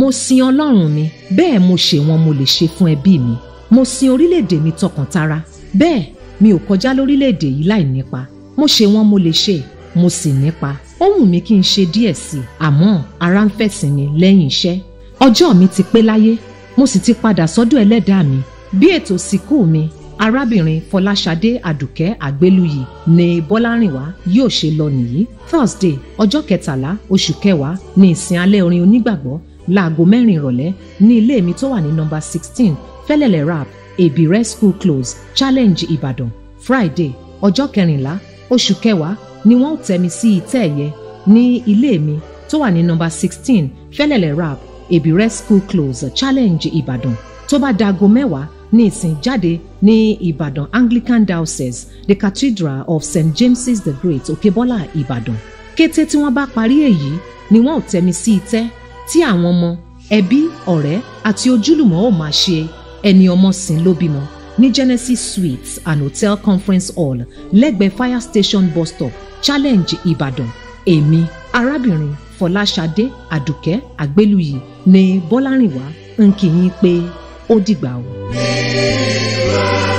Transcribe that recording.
mo sin ọlọ́run mi bẹ́ẹ̀ mo ṣe wọn mo lè ṣe fún ẹbí mi mo sin orílẹ̀-èdè mi tọkàntara bẹ́ẹ̀ mi ò kọjá lórílẹ̀-èdè yìí láì nípa mo ṣe wọn mo lè ṣe mo sì nípa ó wù mí kí n ṣe díẹ̀ sí i àmọ́ ara ń fẹ̀sìn mi lẹ́yìn iṣẹ́ ọjọ́ mi ti pé láyé mo sì ti padà sọ́dọ̀ ẹlẹ́dàá mi bí ètò ìsìnkú mi arábìnrin fọláṣadé àdùkẹ́ àgbélùyì ní bọ́lárìnwá yóò ṣe lọ nìyí thursday ọjọ́ kẹtàlá oṣù kẹwàá ní ìsìn alẹ́ orin onígbàgbọ́ láago mẹ́rin ìrọ̀lẹ́ ní ilé mi tó wà ní nọ́mbà sixteen fẹ́lẹ́lẹ̀ rap èbìrẹ́ school close challenge ìbàdàn friday ọjọ́ kẹrìnlá oṣù kẹwàá ni wọ́n tẹ́ mi sí ìtẹ́ ẹ̀yẹ ní ilé mi tó wà ní nọ́mbà sixteen fẹ́lẹ́lẹ̀ rap èbìrẹ́ school close challenge ìbàdàn tó bá dago mẹ́wàá ní ìsìn jáde ní ìbàdàn anglican diocese the cathedral of st james's the great òkèbọ́là ìbàdàn kété tí wọ́n bá parí èyí ni wọ́n ò tẹ́mi sí itẹ́ tí àwọn ọmọ ẹbí ọ̀rẹ́ àti ojúlùmọ̀ ò máa ṣe ẹni ọmọ sìn ló bímọ ní genesis suites and hotel conference hall lẹ́gbẹ̀ẹ́ fire station bus stop challenge ìbàdàn èmi arábìnrin fọláṣadé àdùkẹ́ àgbélùyì ní bọ́lárìnwá ń kí yín pé ó dìgbà o.